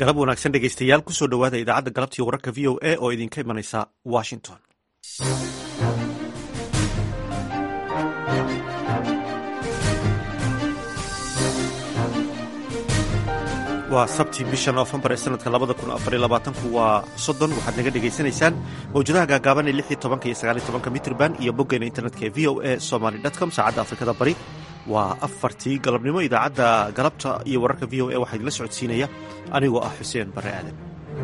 galab wanaagsan dhegeystayaal kusoo dhowaada idaacadda galabtii wararka v o a oo idinka imanaysa washington waa sabti bisha noofembar ee sanadka labada kun afariyo labaatanku waa soddon waxaad naga dhegaysanaysaan mawjadaha gaagaaban ee lix iyo tobanka iyo sagaal iyo tobanka mitrban iyo boggeena internetka ee v o a somaly com saacadda afrikada bari waa afartii galabnimo idaacadda galabta iyo wararka v o a waxaa idinla socodsiinaya anigoo ah xuseen bare aadan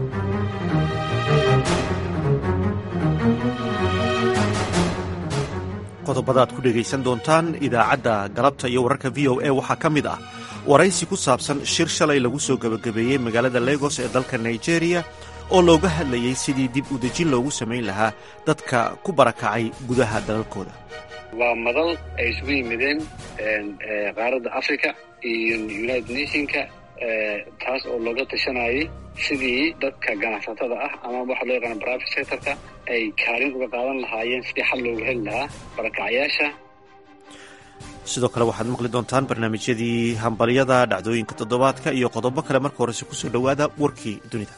qodobada aad ku dhegaysan doontaan idaacadda galabta iyo wararka v o a waxaa ka mid ah waraysi ku saabsan shir shalay lagu soo gebagabeeyey magaalada legos ee dalka nigeria oo looga hadlayey sidii dib u dejin loogu samayn lahaa dadka ku barakacay gudaha dalalkooda waa madal ay isugu yimideen qaaradda africa iyo united nationka taas oo looga tashanayay sidii dadka ganacsatada ah ama waxa loo yaqaana private sectorka ay kaalin uga qaadan lahaayeen sidii xal loogu heli lahaa barakacyaasha sidoo kale waxaad maqli doontaan barnaamijyadii hambalyada dhacdooyinka toddobaadka iyo qodobo kale marka horese kusoo dhowaada warkii dunida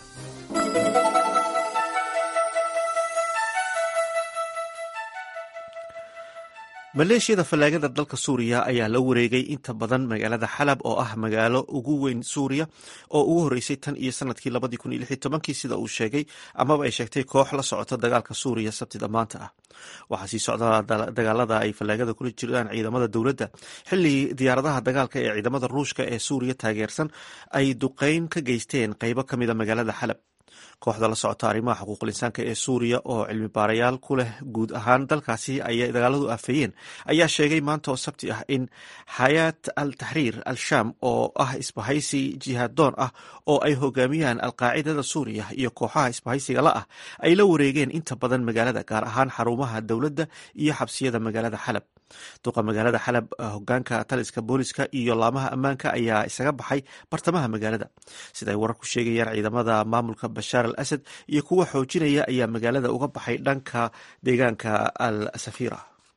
maleeshiyada fallaagada dalka suuriya ayaa la wareegay inta badan magaalada xalab oo ah magaalo ugu weyn suuriya oo ugu horreysay tan iyo sanadkii labadii kun iyo lix iyo tobankii sida uu sheegay amaba ay sheegtay koox la socota dagaalka suuriya sabtida maanta ah waxaa sii socda dagaalada ay fallaagada kula jiraan ciidamada dowladda xilli diyaaradaha dagaalka ee ciidamada ruushka ee suuriya taageersan ay duqeyn ka geysteen qeybo ka mida magaalada xalab kooxda la socota arrimaha xuquuqul insaanka ee suuriya oo cilmi baarayaal ku leh guud ahaan dalkaasi ayay dagaaladu afeeyeen ayaa sheegay maanta oo sabti ah in xayaat al taxriir al sham oo ah isbahaysi jihaadoon ah oo ay hogaamiyaan alqaacidada suuriya iyo kooxaha isbahaysiga la ah ay la wareegeen inta badan magaalada gaar ahaan xarumaha dowladda iyo xabsiyada magaalada xalab duqa magaalada xalab hogaanka taliska booliska iyo laamaha ammaanka ayaa isaga baxay bartamaha magaalada sida ay warar ku sheegayaan ciidamada maamulka bashaar al asad iyo kuwa xoojinaya ayaa magaalada uga baxay dhanka deegaanka al safira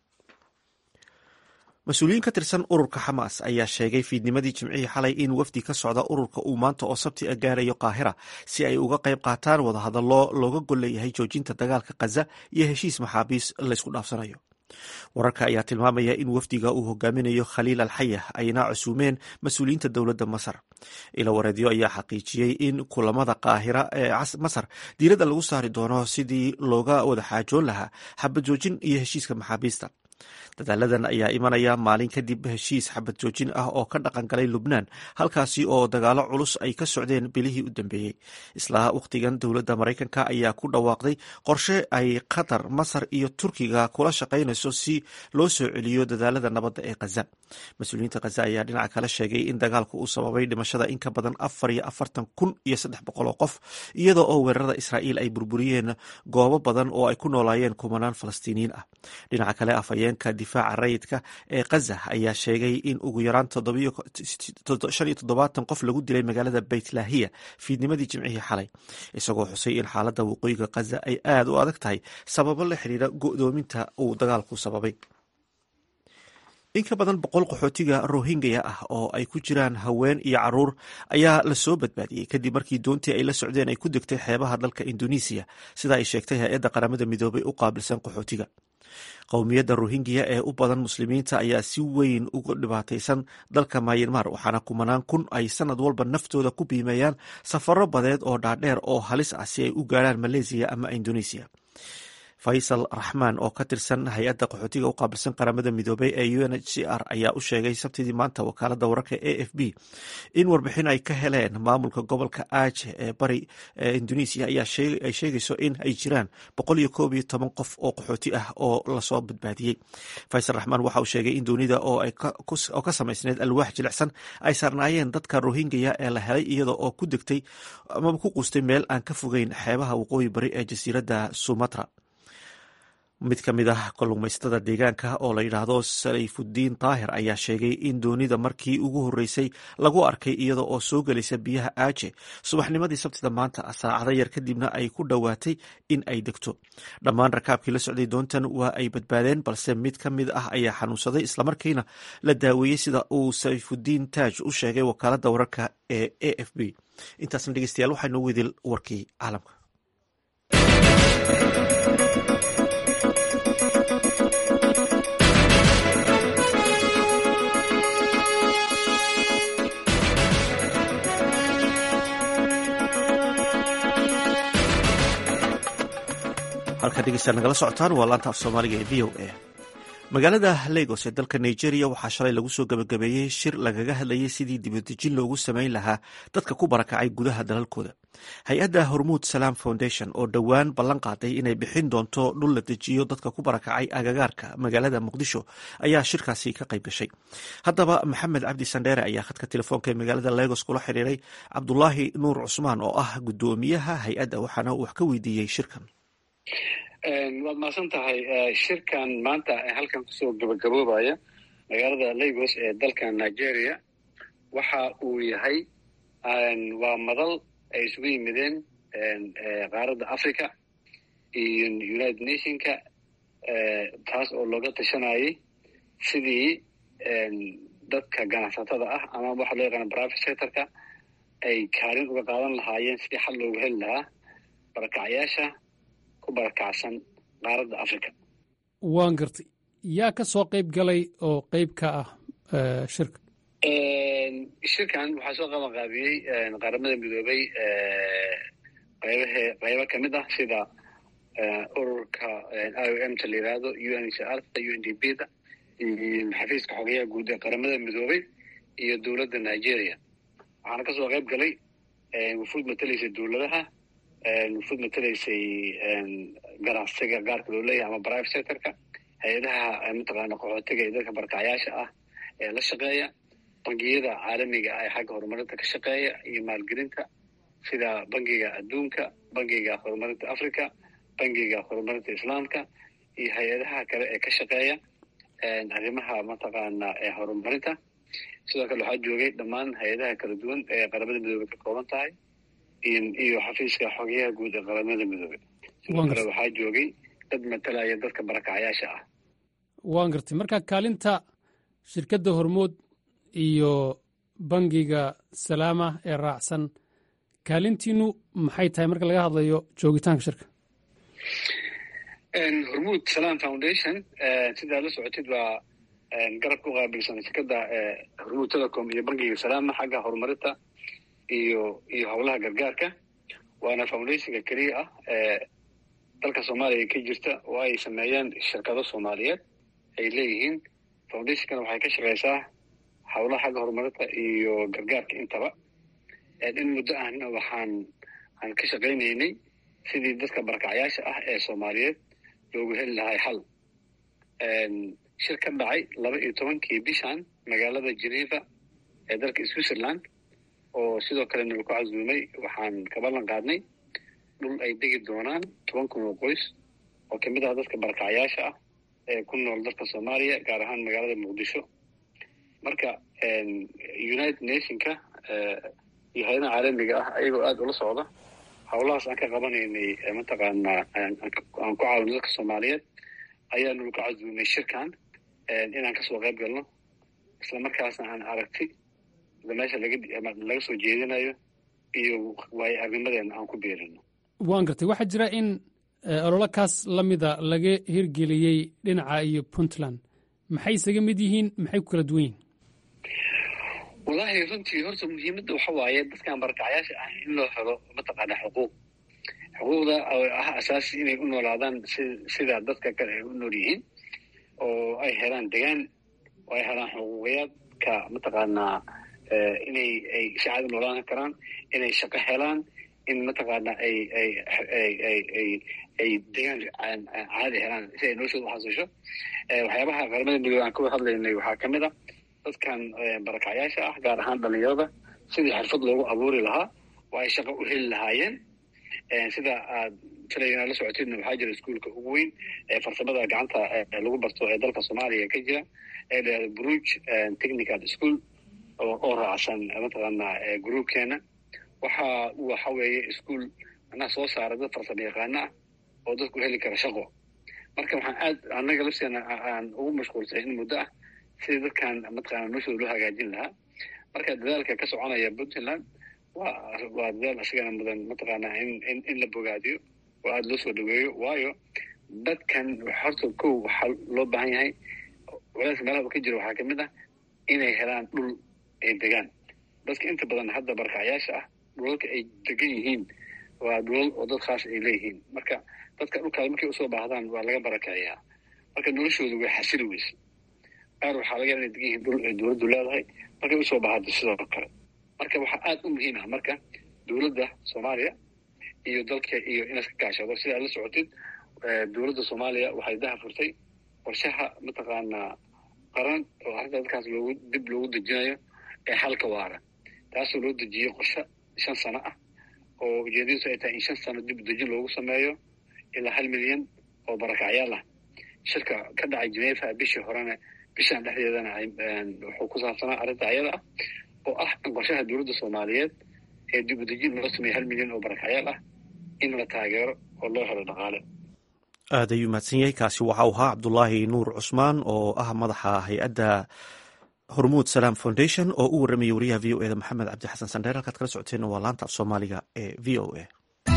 mas-uuliyiin ka tirsan ururka xamaas ayaa sheegay fiidnimadii jimcihii xalay in wafdi ka socda ururka uu maanta oo sabti a gaarayo qaahira si ay uga qayb qaataan wadahadallo looga gol leeyahay joojinta dagaalka khaza iyo heshiis maxaabiis laysku dhaafsanayo wararka ayaa tilmaamaya in wafdiga uu hogaaminayo khaliil alxaya ayna cusuumeen mas-uuliyiinta dowladda masar ila wareedyo ayaa xaqiijiyey in kulamada qaahira ee masar diiradda lagu saari doono sidii looga wada xaajoon lahaa xabad joojin iyo heshiiska maxaabiista dadaaladan ayaa imanaya maalin kadib heshiis xabad joojin ah oo ka dhaqan galay lubnaan halkaasi oo dagaalo culus ay ka socdeen bilihii u dambeeyey isla wakhtigan dowladda maraykanka ayaa ku dhawaaqday qorshe ay qatar masar iyo turkiga kula shaqaynayso si loo soo celiyo dadaalada nabadda ee khaza mas-uuliyiinta khaza ayaa dhinaca kale sheegay in dagaalku uu sababay dhimashada in ka badan afar iyo afartan kun iyo saddex boqol oo qof iyadoo oo weerarada israa'iil ay burburiyeen goobo badan oo ay ku noolaayeen kumanaan falastiiniyiin ah dhinaca kale afhayeenka difaaca rayidka ee khaza ayaa sheegay in ugu yaraan shan iyo toddobaatan qof lagu dilay magaalada beytlahiya fiidnimadii jimcihii xalay isagoo xusay in xaaladda waqooyiga khaza ay aada u adag tahay sababo la xiriira go'doominta uu dagaalku sababay in ka badan boqol qaxootiga rohingya ah oo ay ku jiraan haween iyo caruur ayaa lasoo badbaadiyey kadib markii doontii ay la socdeen ay ku degtay xeebaha dalka indonesiya sida ay sheegtay hay-adda qaramada midoobay u qaabilsan qaxootiga qowmiyadda rohingya ee u badan muslimiinta ayaa si weyn uga dhibaataysan dalka mayanmar waxaana kumanaan kun ay sanad walba naftooda ku biimeeyaan safaro badeed oo dhaadheer oo halis ah si ay u gaarhaan maleysiya ama indoneesiya faysal raxmaan oo ka tirsan hay-adda qaxootiga u qaabilsan qaramada midoobey ee u n h c r ayaa u sheegay sabtidii maanta wakaalada wararka a f b in warbixin ay ka heleen maamulka gobolka aje ee bari ee indonesia ay sheegayso in ay jiraan boqol iyo koob iyo toban qof oo qaxooti ah oo lasoo badbaadiyey faysal raxmaan waxa uu sheegay in doonida oo ka samaysneyd alwaax jilicsan ay saarnaayeen dadka rohingya ee la helay iyada oo ku degtay amaba ku quustay meel aan ka fogeyn xeebaha waqooyi bari ee jasiiradda sumatra mid ka mid ah kalluumaysatada deegaanka oo la yidhaahdo sayfudiin daahir ayaa sheegay in doonida markii ugu horreysay lagu arkay iyada oo soo gelaysa biyaha aaje subaxnimadii sabtida maanta saacado yar kadibna ay ku dhowaatay in ay degto dhammaan rakaabkii la socday doontan waa ay badbaadeen balse mid ka mid ah ayaa xanuunsaday islamarkiina la daaweeyey sida uu sayfudiin taaj u sheegay wakaaladda wararka ee a f b intaasna dhegeystayaal waxaa noo wedil warkii caalamka halkaa dhegeystayaal nagala socotaan waa laanta af soomaaliga ee v o a magaalada lagos ee dalka nigeria waxaa shalay lagu soo gabagabeeyey shir lagaga hadlayay sidii dibadejin loogu sameyn lahaa dadka ku barakacay gudaha dalalkooda hay-adda hormuud salaam foundation oo dhowaan ballan qaaday inay bixin doonto dhul la dejiyo dadka ku barakacay agagaarka magaalada muqdisho ayaa shirkaasi ka qayb gashay haddaba maxamed cabdi sandheere ayaa khadka telefoonka ee magaalada lagos kula xiriiray cabdulaahi nuur cusmaan oo ah guddoomiyaha hay-adda waxaana uu wax ka weydiiyey shirkan waad mahadsan tahay shirkan maanta halkan kusoo gabagaboobaya magaalada lagos ee dalka nigeria waxa uu yahay waa madal ay isugu yimideen qaaradda africa iyo united nationka taas oo looga tashanayay sidii dadka ganacsatada ah ama waxa loo yaqaana private sectorka ay kaalin uga qaadan lahaayeen sidii xal loogu heli lahaa barakacyaasha barakacsan qaaradda africa waan gartay yaa ka soo qayb galay oo qayb ka ah shirka shirkan waxaa soo qaban qaabiyey qaramada midoobay qaybahe qaybo ka mid ah sida ururka i o m ta la yidhaahdo u n h r u n d b da iyo xafiiska xogeyaha guud ee qaramada midoobay iyo dowladda nigeria waxaana ka soo qayb galay wufuud matalaysa dowladaha wufuud matalaysay ganacsiga gaarka loo leeyahay ama private sectorka hay-adaha mataqaana qaxootiga iyo dadka barakacyaasha ah ee la shaqeeya bangiyada caalamiga ah ee xagga horumarinta ka shaqeeya iyo maalgelinta sida bangiga adduunka bangiga horumarinta africa bangiga horumarinta islaamka iyo hay-adaha kale ee ka shaqeeya arrimaha mataqaana ee horumarinta sidoo kale waxaa joogay dhammaan hay-adaha kala duwan ee qaramada midoobey ka kooban tahay iyo xafiiska xogeyaha guud ee qaramada midoobey sidoo kale waxaa joogay dad matalaya dadka barakacyaasha ah waan gartay marka kaalinta shirkadda hormood iyo bangiga salaama ee raacsan kaalintiinu maxay tahay marka laga hadlayo joogitaanka shirka hormuud salaam foundation sidaa la socotid waa garab ku qaabilsan shirkadda hormuud telecom iyo bangiga salaama xagga horumarinta iyo iyo howlaha gargaarka waana foundationka keliya ah ee dalka soomaaliya ka jirta oo ay sameeyeen shirkado soomaaliyeed ay leeyihiin foundationkana waxay ka shaqeysaa howlaha xagga horumarinta iyo gargaarka intaba in muddo ahna waxaan aan ka shaqaynaynay sidii dadka barakacyaasha ah ee soomaaliyeed loogu heli lahay xal shir ka dhacay laba iyo tobankii bishan magaalada geneva ee dalka switzerland oo sidoo kale nala ku casuumay waxaan ka ballan qaadnay dhul ay degi doonaan toban kun oo qoys oo kamid ah dadka barakacyaasha ah ee ku nool dalka soomaaliya gaar ahaan magaalada muqdisho marka united nationka iyo hay-adaha caalamiga ah ayagoo aada ula socda howlahaas aan ka qabanaynay mataqaanaa aan ku caawino dadka soomaaliyeed ayaa nala ku casuumay shirkan inaan kasoo qayb galno isla markaasna aan aragti meesha laga soo jeedinayo iyo waayo arnimadeena aan ku beerino waan gartay waxaa jira in ololo kaas la mida laga hirgeliyey dhinaca iyo puntland maxay isaga mid yihiin maxay ku kala duwan yihiin wallaahi runtii horta muhiimadda waxa waaye dadkan barakacyaasha ah in loo helo mataqaana xuquuq xuquuqda ah asaasi inay u noolaadaan si sida dadka kale ay u nool yihiin oo ay helaan degaan oo ay helaan xuquuqiyaadka mataqaanaa inay ay si caadi noolaan karaan inay shaqo helaan in mataqaana ay ay ay ay ay ay degaan caadi helaan si ay noloshooda uxasisho waxyaabaha qaramada midoobe aan ka hadlaynay waxaa kamid a dadkan barakacyaasha ah gaar ahaan dhalinyarada sidii xirfad loogu abuuri lahaa oo ay shaqo u heli lahaayeen sida aad filayana la socotidna waxaa jira iskuolka ugu weyn ee farsamada gacanta lagu barto ee dalka soomaaliya ka jira ee layihahdo bruge technical school oo raacsan mataqaana groupkeena waxa waxa weeye ischool macnaha soo saara dad farsamo yaqaano ah oo dadku heli kara shaqo marka waxaan aad annaga lafteena aan ugu mashquulsay in muddo ah sidii dadkan mataqaana noloshooda loo hagaajin lahaa marka dadaalka ka soconaya puntland waa waa dadaal isagana mudan mataqaana in in in la bogaadiyo oo aada loo soo dhaweeyo waayo dadkan horta kow waxaa loo baahan yahay walaalka meelaha ka jira waxaa kamid ah inay helaan dhul ay degaan dadka inta badan hadda barkacyaasha ah dhulalka ay degan yihiin waa dhulal oo dad khaas ay leeyihiin marka dadka dhulkaas markay usoo baahdaan waa laga barakayaa marka noloshoodu way xasili weyse qaar waxaa laga inay degan yihiin dhul ay dowladdu leedahay markay usoo baahdo sidoo kale marka waxaa aada u muhiim ah marka dowladda soomaaliya iyo dalka iyo inaad ka kaashado sida aad la socotid dowladda soomaaliya waxay daha furtay qorshaha mataqaanaa qaran oo arrinta dadkaas loogu dib loogu dejinayo ee xalka waara taasoo loo dejiyey qorshe shan sano ah oo ujeedadiisu ay tahay in shan sano dib dejin loogu sameeyo ilaa hal milyan oo barakacyaal ah shirka ka dhacay genefa bishii horena bishaan dhexdeedana wuxuu ku saabsanaa arrinta ayada ah oo ah in qorshaha dowladda soomaaliyeed ee dib udejin loo sameeyo hal milyan oo barakacyaal ah in la taageero oo loo helo dhaqaale aad ayuu mahadsan yahay kaasi waxa uu ahaa cabdulaahi nuur cusmaan oo ah madaxa hay-adda hormuud salaam foundation oo u warramayay wariyaha v o eda maxamed cabdi xasan sandheer halkaad kala socoteenna waa laanta af soomaaliga ee v o a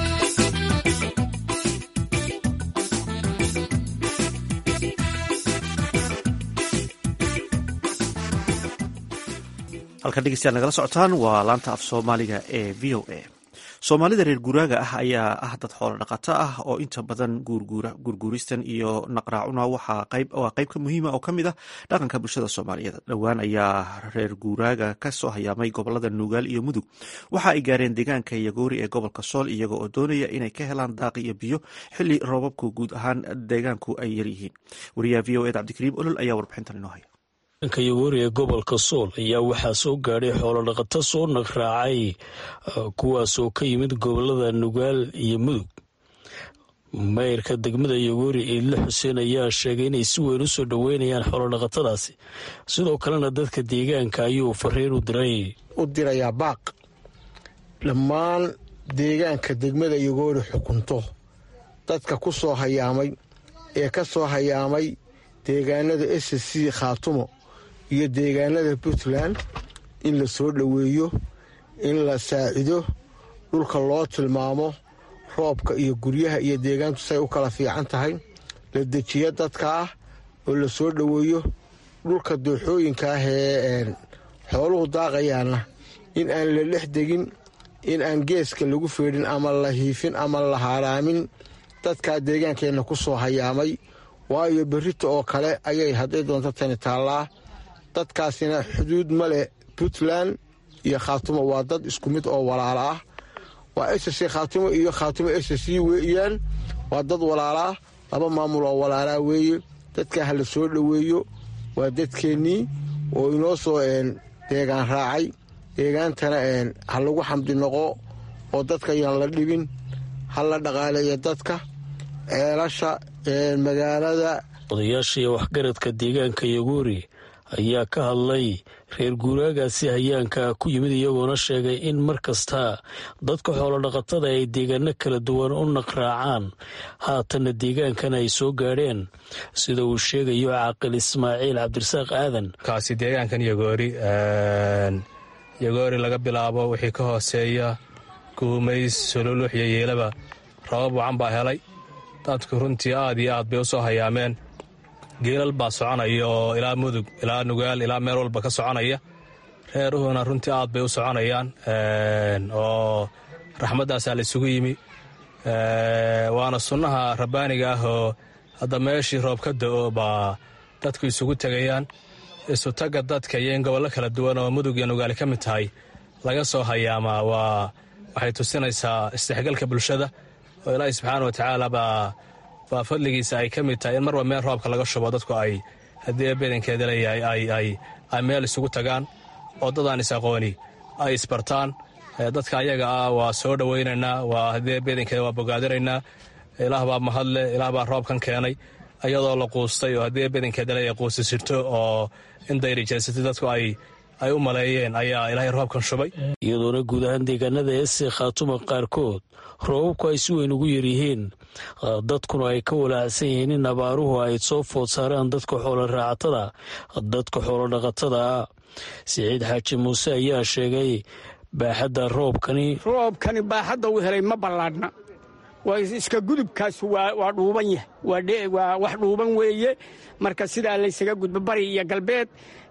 halkan dhegeystayaal nagala socotaan waa laanta af soomaaliga ee v o a soomaalida reer guuraaga ah ayaa ah dad xoolo dhaqato ah oo inta badan guurguuristan iyo naqraacuna waa qayb ka muhiima oo ka mid ah dhaqanka bulshada soomaaliyeed dhowaan ayaa reer guuraaga ka soo hayaamay gobolada nuugaal iyo mudug waxa ay gaareen deegaanka yagoori ee gobolka sool iyaga oo doonaya inay ka helaan daaqi iyo biyo xili roobabku guud ahaan deegaanku ay yaryihiin wariyaha v o ed cabdikariim olol ayaa warbixintan inoo haya deegaanka yagoori ee gobolka sool ayaa waxaa soo gaadhay xoolodhaqato soo naqraacay kuwaasoo ka yimid gobolada nugaal iyo mudug mayrka degmada yagoori iidle xuseen ayaa sheegay inay si weyn u soo dhoweynayaan xoolodhaqatadaasi sidoo kalena dadka deegaanka ayuu fariin u diray u dirayaa baaq dhammaan deegaanka degmada yagoori xukunto dadka ku soo hayaamay ee ka soo hayaamay deegaanada s c khaatumo iyo deegaanada puntland in la soo dhoweeyo in la saacido dhulka loo tilmaamo roobka iyo guryaha iyo deegaantu say u kala fiican tahay la dejiyo dadka ah oo la soo dhoweeyo dhulka dooxooyinka ah ee xooluhu daaqayaana in aan la dhex degin in aan geeska lagu feedhin ama la hiifin ama la haaraamin dadkaa deegaankeenna ku soo hayaamay waayo berrita oo kale ayay hadday doonto tani taallaa dadkaasina xuduud ma leh puntland iyo khaatumo waa dad isku mid oo walaala ah waa ss khaatumo iyo khaatumo ss weeyaan waa dad walaalaa laba maamul oo walaalaa weeye dadkaa ha la soo dhoweeyo waa dadkeennii oo inoo soo deegaan raacay deegaantana ha lagu xamdi noqo oo dadka yaan la dhibin ha la dhaqaaleeyo dadka ceelasha magaalada odayaashii waxgaradka deegaanka yaguuri ayaa ka hadlay reer guuraagaasi hayaanka ku yimid iyagoona sheegay in mar kasta dadka xoolodhaqatada ay deegaano kala duwan u naqraacaan haatanna deegaankan ay soo gaadheen sida uu sheegayo caaqil ismaaciil cabdirasaaq aadan kaasi deegaankan yagoori yagoori laga bilaabo wixii ka hooseeya guumays sololuux iyo yeelaba rabab wacan baa helay dadku runtii aad iyo aad bay u soo hayaameen geelal baa soconaya oo ilaa mudug ilaa nugaal ilaa meel walba ka soconaya reeruhuna runtii aad bay u soconayaan oo raxmaddaasaa la isugu yimi waana sunnaha rabbaaniga ah oo hadda meeshii roob ka da'o baa dadku isugu tegayaan isutagga dadka iyo in gobollo kala duwan oo mudug iyo nugaali ka mid tahay laga soo hayaamaa waa waxay tusinaysaa isdhexgalka bulshada oo ilaahi subxaana wa tacaala baa baa fadligiisa ay ka mid tahay in marba meel roobka laga shubo dadku ay haddii bedankeeda leeyahay ay meel isugu tagaan oo dadaan is aqooni ay isbartaan dadka ayaga ah waa soo dhowaynaynaa waa haddee bedankeeda waa bogaadinaynaa ilaah baa mahadle ilaah baa roobkan keenay iyadoo la quustay oo haddii bedankeedale ay quusta sirto oo in dayrijeysatay dadku ay ay u maleeyeen ayaa ilaahay roobkan shubay iyadoona guud ahaan deegaanada eese khaatuma qaarkood roobabku ay si weyn ugu yaryihiin dadkuna ay ka walaacsan yihiin in abaaruhu ay soo food saaraan dadka xoolo raacatada dadka xoolo dhaqatada siciid xaaji muuse ayaa sheegay baaxadda roobkani roobkani baaxadda uu helay ma ballaadhna waa iska gudubkaas waa dhuuban yahay waa wax dhuuban weeye marka sidaa laysaga gudbo bari iyo galbeed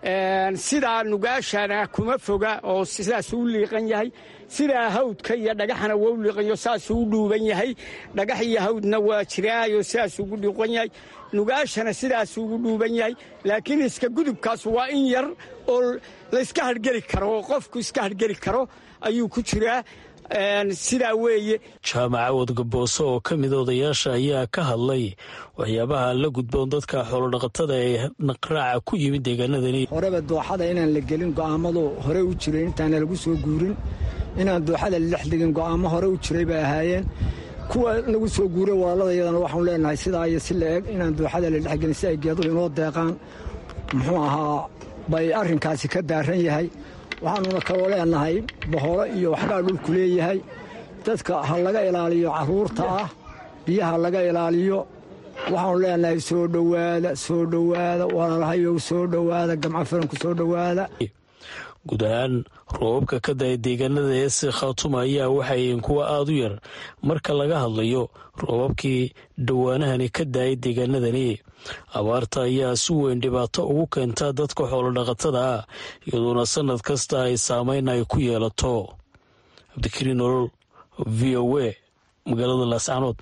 sidaa nugaashana kuma foga oo sidaasuu u liiqan yahay sidaa hawdka iyo dhagaxana waa u liiqanyo saasuu u dhuuban yahay dhagax iyo hawdna waa jiraayo sidaasuu ugu dhiiqan yahay nugaashana sidaasuu ugu dhuuban yahay laakiin iska gudubkaas waa in yar oo layska hargeli karo oo qofku iska hargeli karo ayuu ku jiraa sidaa weeye jaamaca wadgabooso oo ka mid odayaasha ayaa ka hadlay waxyaabaha la gudboon dadka xoolodhaqatada ee naqraaca ku yimid deegaanadani horeba dooxada inaan la gelin go'aamadu hore u jiray intaana lagu soo guurin inaan dooxada ladhex dhigin go'aamo hore u jiray bay ahaayeen kuwa lagu soo guuray walaalada iyadana waxaanu leenahay sidaa iyo si la eg inaan dooxada la dhex gelin si ay geeduhu inoo deeqaan muxuu ahaa bay arrinkaasi ka daaran yahay waxaanuna kaloo leenahay boholo iyo waxbaa dhulku leeyahay dadka ha laga ilaaliyo carruurta ah biyaha laga ilaaliyo waxaanu leenahay soo dhowaada soo dhowaada walaalahayow soo dhowaada gamco firanku soo dhowaada guud ahaan roobabka ka daya deegaanada eese khaatuma ayaa waxayihiin kuwa aada u yar marka laga hadlayo roobabkii dhowaanahani ka daayay deegaanadani abaarta ayaa si weyn dhibaato ugu keentaa dadka xoolodhaqatada ah iyadoona sannad kasta ay saameyn ay ku yeelato cabdikariin nolol v o a magaalada laascanood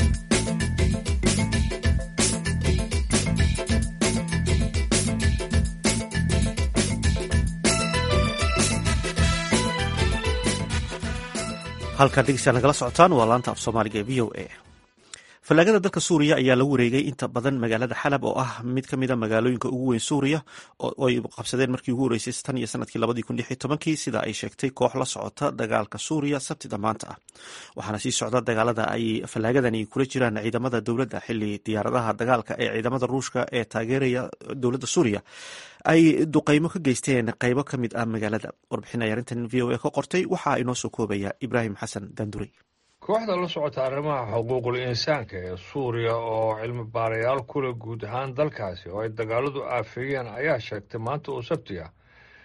halkaa dhegeystayaal nagala socotaan waa laanta af soomaaliga ee v o a fallaagada dalka suuriya ayaa lagu wareegay inta badan magaalada xalab oo ah mid ka mid a magaalooyinka ugu weyn suuriya oo ay qabsadeen markii ugu horeysay tan iyo sanadkii labadii kun lix iyo tobankii sida ay sheegtay koox la socota dagaalka suuriya sabtida maanta ah waxaana sii socda dagaalada ay fallaagadani kula jiraan ciidamada dowladda xili diyaaradaha dagaalka ee ciidamada ruushka ee taageeraya dowladda suuriya ay duqeymo ka geysteen qeybo ka mid ah magaalada warbixin ay arrintan v o a ka qortay waxaa inoo soo koobaya ibraahim xasan dandurey kooxda la socota arrimaha xuquuqul insaanka ee suuriya oo cilmi baarayaal kule guud ahaan dalkaasi oo ay dagaaladu aafeeyeen ayaa sheegtay maanta oo sabti ah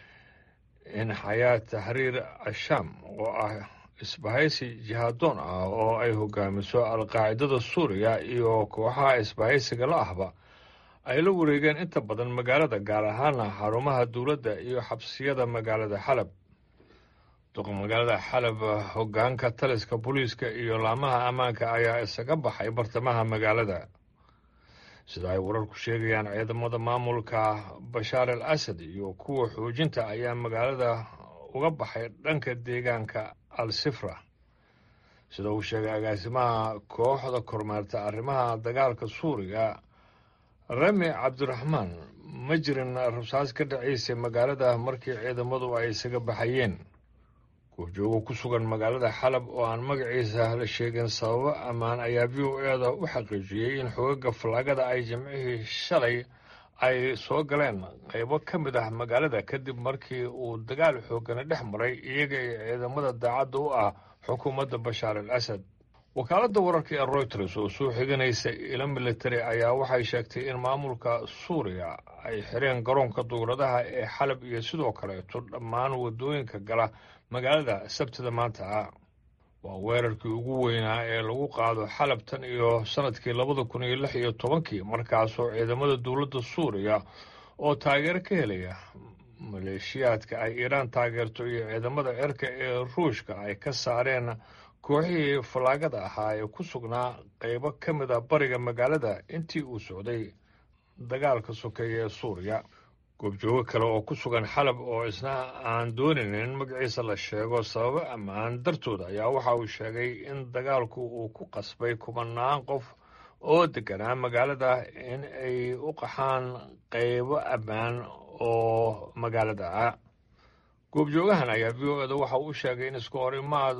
in xayaa taxriir ashaam oo ah isbahaysi jihaadoon ah oo ay hogaamiso alqaacidada suuriya iyo kooxaha isbahaysiga la ahba ay la wareegeen inta badan magaalada gaar ahaana xarumaha dowladda iyo xabsiyada magaalada xalab duqa magaalada xalab hogaanka taliska booliiska iyo laamaha ammaanka ayaa isaga baxay bartamaha magaalada sida ay wararku sheegayaan ciidamada maamulka bashaar al asad iyo kuwa xoojinta ayaa magaalada uga baxay dhanka deegaanka al sifra sida uu sheegay agaasimaha kooxda kormeerta arrimaha dagaalka suuriya rami cabdiraxmaan ma jirin rasaas ka dhacaysay magaalada markii ciidamadu ay isaga baxayeen goobjoogo ku sugan magaalada xalab oo aan magaciisa la sheegin sababo ammaan ayaa v o e da u xaqiijiyey in xogaga fallaagada ay jimcihii shalay ay soo galeen qaybo ka mid ah magaalada kadib markii uu dagaal xoogana dhex maray iyaga iyo ciidamada daacadda u ah xukuumadda bashaar al asad wakaaladda wararka ee royters oo soo xiganaysa ilo militari ayaa waxay sheegtay in maamulka suuriya ay xireen garoonka duuradaha ee xalab iyo sidoo kaleeto dhammaan waddooyinka gala magaalada sabtida maanta ah waa weerarkii ugu weynaa ee lagu qaado xalab tan iyo sannadkii labada kun iyo lix iyo tobankii markaasoo ciidamada dowladda suuriya oo taageero ka helaya maleeshiyaadka ay iiraan taageerto iyo ciidamada cirka ee ruushka ay ka saareen kooxihii fallaagada ahaa ee ku sugnaa qaybo ka mid a bariga magaalada intii uu socday dagaalka sokeeye ee suuriya goobjoogo kale oo ku sugan xalab oo isna aan doonayn in magaciisa la sheego sababo ammaan dartooda ayaa waxa uu sheegay in dagaalku uu ku qasbay kumanaan qof oo deganaa magaalada in ay u qaxaan qaybo ammaan oo magaalada ah goobjoogahan ayaa v o eda waxa uu u sheegay in isku horimaad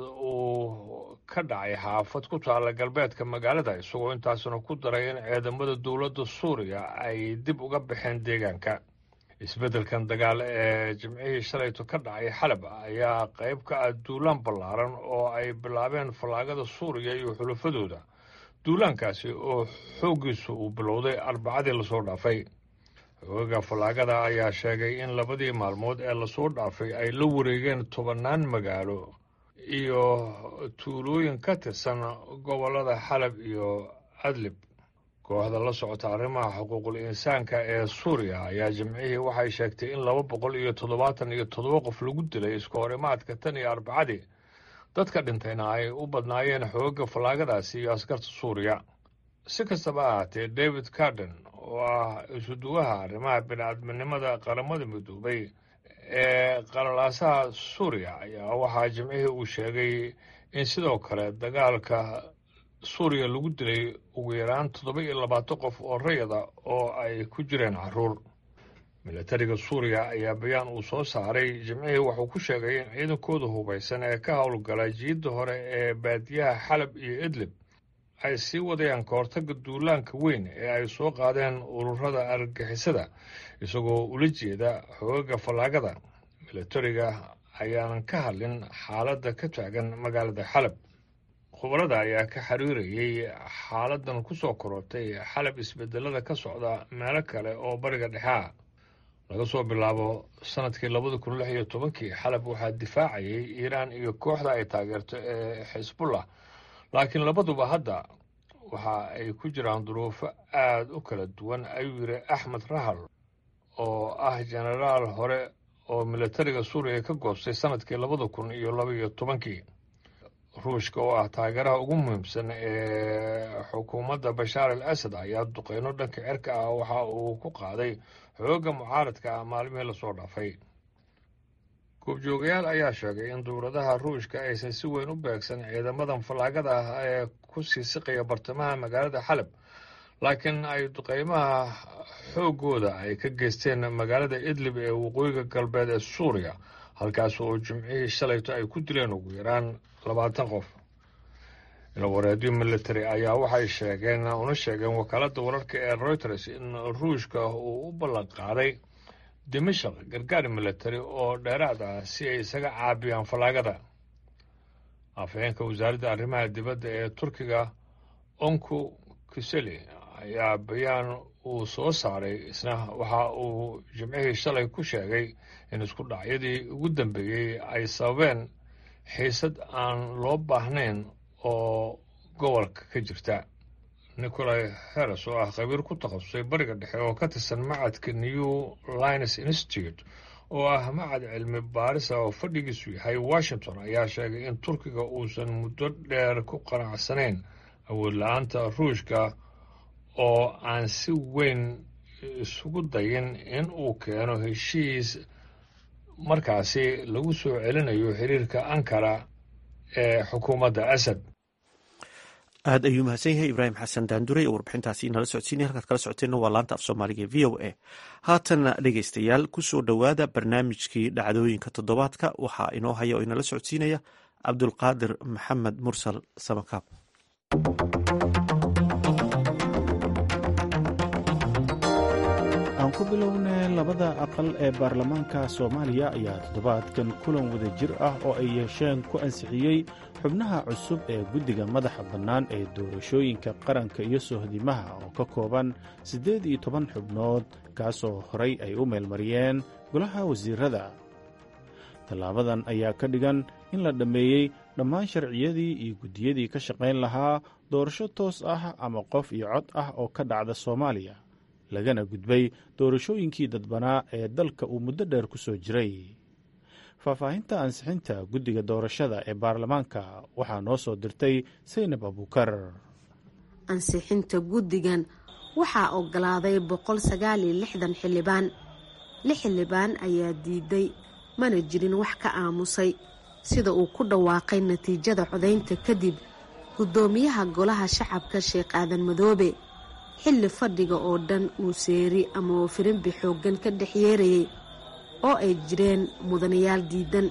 uu ka dhacay xaafad ku taalla galbeedka magaalada isagoo intaasna ku daray in ciidamada dowladda suuriya ay dib uga baxeen deegaanka isbeddelkan dagaal ee jimcihii shalayto ka dhacay xalab ayaa qayb ka ah duulaan ballaaran oo ay bilaabeen fallaagada suuriya iyo xulafadooda duulaankaasi oo xooggiisu uu bilowday arbacadii lasoo dhaafay xoogaga fallaagada ayaa sheegay in labadii maalmood ee lasoo dhaafay ay la wareegeen tobannaan magaalo iyo tuulooyin ka tirsan gobollada xalab iyo adlib kooxda la socota arrimaha xuquuqul insaanka ee suuriya ayaa jimcihii waxay sheegtay in laba boqol iyo toddobaatan iyo toddoba qof lagu dilay isku horimaadka tan iyo arbacadii dadka dhintayna ay u badnaayeen xooga fallaagadaasi iyo askarta suuriya si kastaba ahaatee david carden oo ah isuduwaha arrimaha bini-aadminimada qaramada midoobay ee qalalaasaha suuriya ayaa waxaa jimcihii uu sheegay in sidoo kale dagaalka suuriya lagu dilay ugu yaraan toddoba iyo labaatan qof oo rayada oo ay ku jireen caruur milatariga suuriya ayaa bayaan uu soo saaray jimcihii wuxuu ku sheegay in ciidankooda hubaysan ee ka howlgala jiidda hore ee baadiyaha xalab iyo idlib ay sii wadayaan kahortagga duulaanka weyn ee ay soo qaadeen ururada argagixisada isagoo ula jeeda xoogaga fallaagada milatariga ayaanan ka hadlin xaaladda ka taagan magaalada xalab khubarada ayaa ka xiriirayay xaaladan ku soo korortay xalab isbedelada ka socda meelo kale oo bariga dhexe ah laga soo bilaabo sanadkii labada kun lix iyo tobankii xalab waxaa difaacayay iiraan iyo kooxda ay taageerto ee xisbullah laakiin labaduba hadda waxa ay ku jiraan duruufo aada u kala duwan ayuu yidhi axmed rahal oo ah jenaraal hore oo milatariga suuriya ka goostay sanadkii labada kun iyo laba iyo tobankii ruushka oo ah taageeraha ugu muhiimsan ee xukuumadda bashaar al asad ayaa duqeyno dhanka cirka ah waxa uu ku qaaday xoogga mucaaradka ah maalmihii lasoo dhaafay goobjoogayaal ayaa sheegay in dowladaha ruushka aysan si weyn u beegsan ciidamadan fallaagada ah ee ku sii siqaya bartamaha magaalada xalab laakiin ay duqeymaha xooggooda ay ka geysteen magaalada idlib ee waqooyiga galbeed ee suuriya halkaas oo jimcihii shalayto ay ku dileen ugu yaraan labaatan qof ilawareedyo military ayaa waxay sheegeen una sheegeen wakaaladda wararka ee reuters in ruushka uu u ballan qaaday dimashaq gargaar military oo dheeraad ah si ay isaga caabiyaan fallaagada afhayeenka wasaaradda arrimaha dibadda ee turkiga onku kiseli ayaa bayaan uu soo saaray isna waxa uu jimcihii shalay ku sheegay in isku dhacyadii ugu dambeeyey ay sababeen xiisad aan loo baahnayn oo gobolka ka jirta nicolai heres oo ah khabiir ku takhasusay bariga dhexe oo ka tirsan macadka new lines institute oo ah macad cilmi baarisa oo fadhigiisu yahay washington ayaa sheegay in turkiga uusan muddo dheer ku qanacsanayn awood la-aanta ruushka oo aan si weyn isugu dayin in uu keeno heshiis markaasi lagu soo celinayo xiriirka ankara ee xukuumadda asad aad ayuu mahadsan yahay ibraahim xasan daandure oo warbixintaasi nala socodsiinaya halkaad kala socoteenna waa laanta af soomaaliga v o a haatanna dhegeystayaal kusoo dhowaada barnaamijkii dhacdooyinka toddobaadka waxaa inoo haya oo inala socodsiinaya cabdulqaadir maxamed mursal samakaab aan ku bilownay labada aqal ee baarlamaanka soomaaliya ayaa toddobaadkan kulan wada jir ah oo ay yeesheen ku ansixiyey xubnaha cusub ee guddiga madaxa bannaan ee doorashooyinka qaranka iyo sohdimaha oo ka kooban siddeed iyo toban xubnood kaasoo horay ay u meelmariyeen golaha wasiirada tallaabadan ayaa ka dhigan in la dhammeeyey dhammaan sharciyadii iyo guddiyadii ka shaqayn lahaa doorasho toos ah ama qof iyo cod ah oo ka dhacda soomaaliya lagana gudbay doorashooyinkii dadbanaa ee dalka uu muddo dheer ku soo jiray faahfaahinta ansixinta guddiga doorashada ee baarlamaanka waxaa noo soo dirtay saynab abuukar ansixinta guddigan waxaa ogolaaday boqol sagaal iyo lixdan xildhibaan lix xildhibaan ayaa diiday mana jirin wax ka aamusay sida uu ku dhawaaqay natiijada codaynta kadib guddoomiyaha golaha shacabka sheekh aadan madoobe xilli fadhiga oo dhan uu seeri ama uu firimbi xooggan ka dhex yeerayay oo ay jireen mudanayaal diidan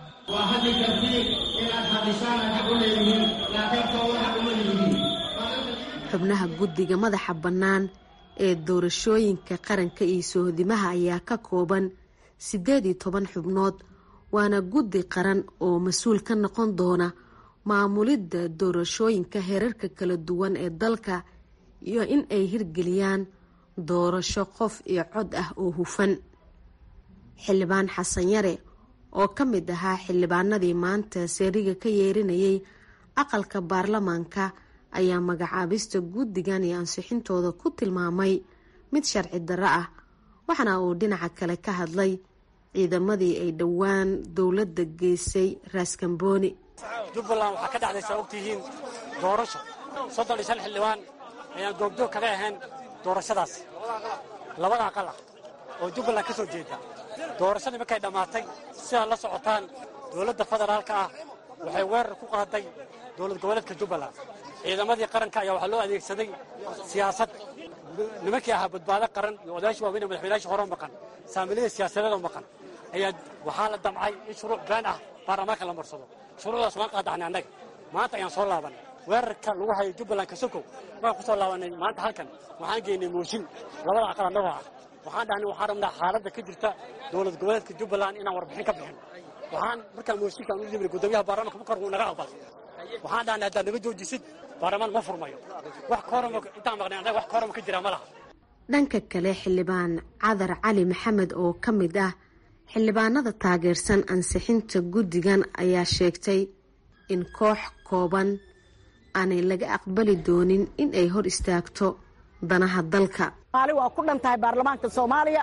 xubnaha guddiga madaxa bannaan ee doorashooyinka qaranka iyo sohodimaha ayaa ka kooban siddeed iyo toban xubnood waana guddi qaran oo mas-uul ka noqon doona maamulidda doorashooyinka heerarka kala duwan ee dalka iyo in ay hirgeliyaan doorasho qof iyo cod ah oo hufan xildhibaan xasan yare oo ka mid ahaa xildhibaanadii maanta seeriga ka yeerinayay aqalka baarlamaanka ayaa magacaabista guddigan iyo ansixintooda ku tilmaamay mid sharci darro ah waxaana uu dhinaca kale ka hadlay ciidamadii ay dhowaan dowladda geysay raaskambooni jubbaland waxaa ka dhacdaysaa ogtihiin doorasho soddon iyo shan xildhibaan ayaan goobjoog kaga ahayn doorashadaas labada aqal ah oo jubbaland ka soo jeeda doorashadii markay dhammaatay sidaad la socotaan dowladda federaalka ah waxay weerar ku qaaday dowlad goboleedka jubbaland ciidamadii qaranka ayaa waxaa loo adeegsaday siyaasad nimankii ahaa badbaado qaran iyo odayaashii waaweyn madaxweynayaashii hore maqan saamilada siyaasadeedoo maqan ayaa waxaa la damcay in shuruuc been ah baarlamaanka la marsado shuruucdaas waan qaadaxnay annaga maanta ayaan soo laabanay weerarka lagu hayo jubbaland kasokow waan ku soo laabanay maanta halkan waxaan geynay mooshin labada aqal annagoo ah waxaan dhahnay waxaan rabnaa xaaladda ka jirta dowlad goboleedka jubbaland inaan warbixin ka bixin waxaan markaa mooshinkaan u yimid guddoomiyaha baarlamaanka bukar wuu naga aqbalay waxaan dhahnay haddaad naga joojisid baarlamaan ma furmayo wax koorama intaan maqnay annaga wax koorama ka jira ma laha dhanka kale xildhibaan cadar cali maxamed oo ka mid ah xildhibaanada taageersan ansixinta guddigan ayaa sheegtay in koox kooban aanay laga aqbali doonin in ay hor istaagto danaha dalka maali waa ku dhan tahay baarlamaanka soomaaliya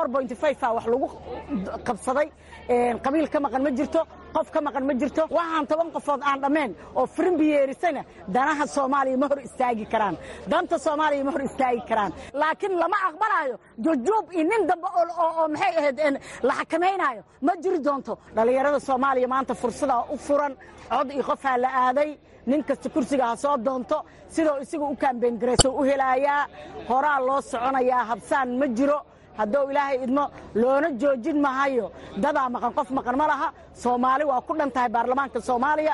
a wax lagu qabsaday qabiil ka maqan ma jirto qof ka maqan ma jirto waxaan toban qofood aan dhammayn oo firimbi yeerisana danaha soomaaliya ma hor istaagi karaan danta soomaaliya ma hor istaagi karaan laakiin lama aqbalaayo jujuub iyo nin dambe oo maxay ahayd la xakamaynaayo ma jiri doonto dhallinyarada soomaaliya maanta fursadaa u furan cod iyo qofaa la aaday nin kasta kursiga ha soo doonto sidoo isaga u kaambeyngarayso u helaayaa horaa loo soconayaa habsaan ma jiro hadduu ilaahay idmo loona joojin mahayo dadaa maqan qof maqan ma laha soomaali waa ku dhan tahay baarlamaanka soomaaliya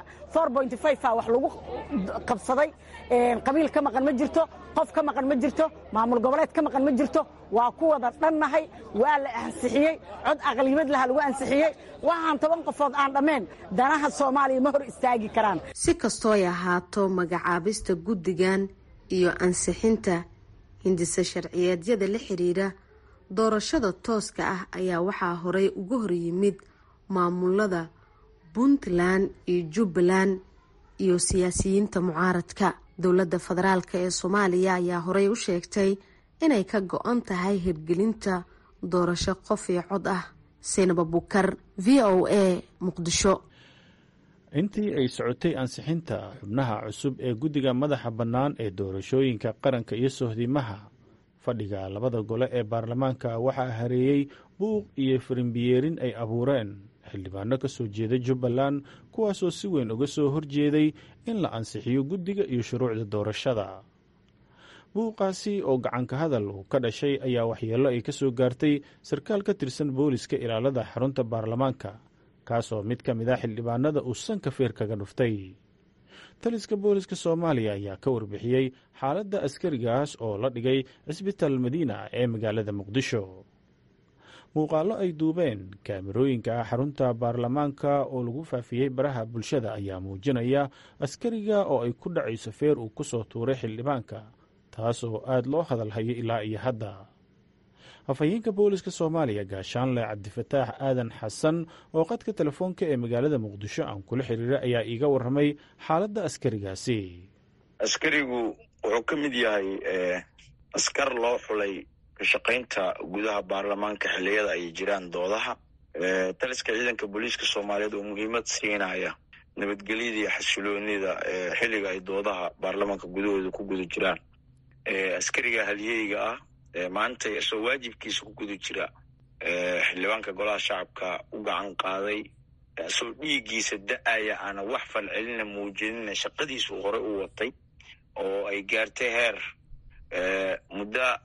a wax lagu qabsaday qabiil ka maqan ma jirto qof ka maqan ma jirto maamul goboleed ka maqan ma jirto waa ku wada dhannahay waa la ansixiyey cod aqliyimad laha lagu ansixiyey waxaan toban qofood aan dhammayn danaha soomaaliya ma hor istaagi karaan si kastoo ay ahaato magacaabista guddigan iyo ansixinta hindisa sharciyeedyada la xidhiira doorashada tooska ah ayaa waxaa horey uga hor yimid maamulada puntland iyo jubbaland iyo siyaasiyiinta mucaaradka dowladda federaalk ee soomaaliya ayaa horey u sheegtay inay ka go-an tahay hirgelinta doorasho qof iyo cod ah saynab abukar v o a muqdisho intii ay socotay ansixinta xubnaha cusub ee guddiga madaxa bannaan ee doorashooyinka qaranka iyo sohdimaha fadhiga labada gole ee baarlamaanka waxaa hareeyey buuq iyo firimbiyeerin ay abuureen xildhibaano ka soo jeeda jubbaland kuwaasoo si weyn uga soo horjeeday in la ansixiyo guddiga iyo shuruucda doorashada buuqaasi oo gacanka hadal uu ka dhashay ayaa waxyeello ay ka soo gaartay sarkaal ka tirsan booliska ilaalada xarunta baarlamaanka kaasoo mid ka mid ah xildhibaanada uu sanka feer kaga dhuftay taliska booliska soomaaliya ayaa ka warbixiyey xaaladda askarigaas oo la dhigay cisbitaal madiina ee magaalada muqdisho muuqaallo ay duubeen kaamirooyinka xarunta baarlamaanka oo lagu faafiyey baraha bulshada ayaa muujinaya askariga oo ay ku dhacayso feer uu ku soo tuuray xildhibaanka taas oo aad loo hadalhayo ilaa iyo hadda afhayeenka booliska soomaaliya gaashaanle cabdifataax aadan xasan oo qadka telefoonka ee magaalada muqdisho aan kula xiriira ayaa iiga warramay xaaladda askarigaasi askarigu wuxuu ka mid yahay askar loo xulay kashaqaynta gudaha baarlamaanka xilliyada ay jiraan doodaha taliska ciidanka booliiska soomaaliyeed oo muhiimad siinaya nabadgelyada iyo xasiloonida xilliga ay doodaha baarlamaanka gudahooda ku guda jiraan askariga halyeyga ah maanta isoo waajibkiisa ku guda jira xildhibaanka golaha shacabka u gacan qaaday isoo dhiiggiisa da-aya aana wax falcelina muujinina shaqadiisu hore u watay oo ay gaartay heer muddo